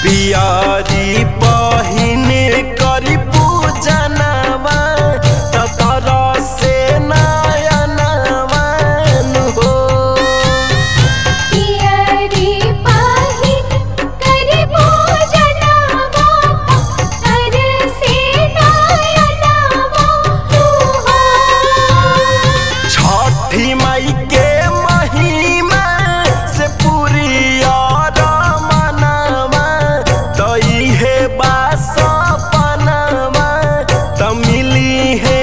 पियरी पहिने करी पूजनवा तर से नयनवा हो पियरी पहिन करि पूजनवा तर से नयनवा हो छठी माई के महिमा से पूरी और मनवा तो इहे बास पनवा तो मिली है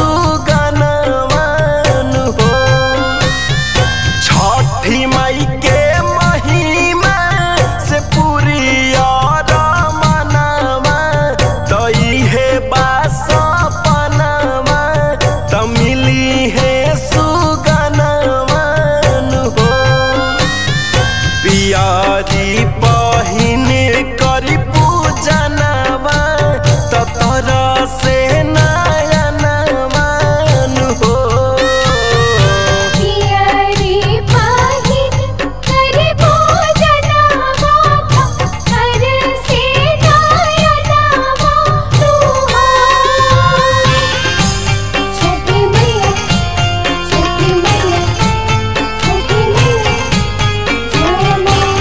सुगनवन हो छठी माई के महिमा से पूरी और मनवा तो इहे बास पनवा तो मिली है सुगनवन हो पियारी पहिने करी पूजनवा तर से नयनवन हो पियरी पहिन करि पूजनवा तर से नयनवा हो छठी मैया छठी मैया छठी मैया जय मां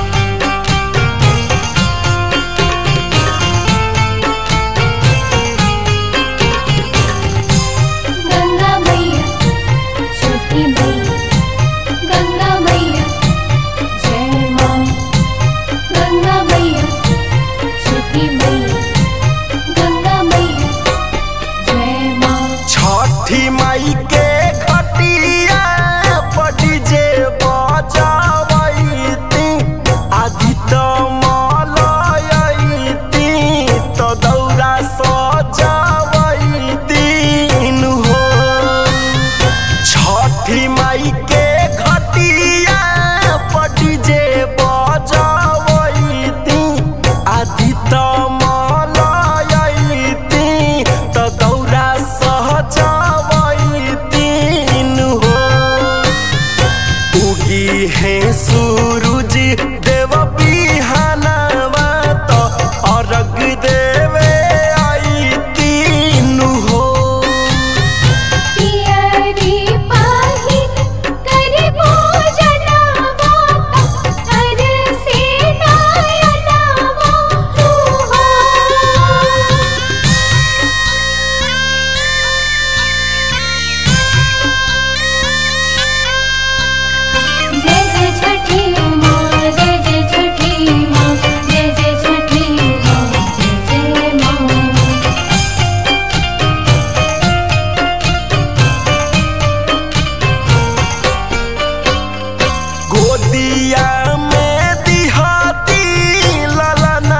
गंगा मैया छठी मैया गंगा मैया जय मां गंगा मैया छठी मैया गंगा मैया जय मां छठी माई के घटिया पटी जे बजावैती आदि त मलयैती त दौरा सजावैती हो छठी माई के घटिया पटी जे बजावैती आदि त मलयैती त दौरा सहजावैती हो उगी है सूरज देव बिहानवा तो अर्घ देवे आई तीन हो पियरी पहिन करि पूजनवा तर से नयनवा हो जय जय छठी मां जय जय छठी मां जय जय छठी मां जय जय मां गोदिया में दिहाती ललना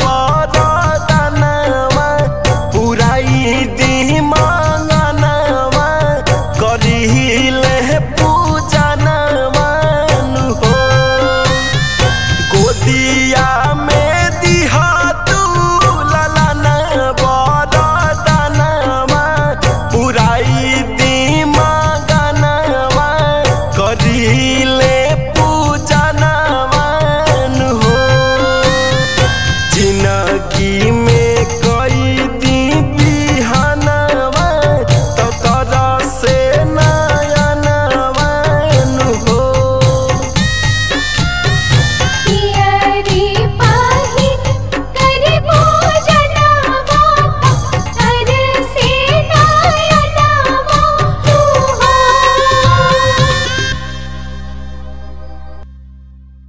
बरदनवा पुराई दी मांगनवा करिले पूजनवा हो गोदिया में दिहातू ललना बरदनवा पुराई दी मांगनवा करिले पूजनवन हो जिनगी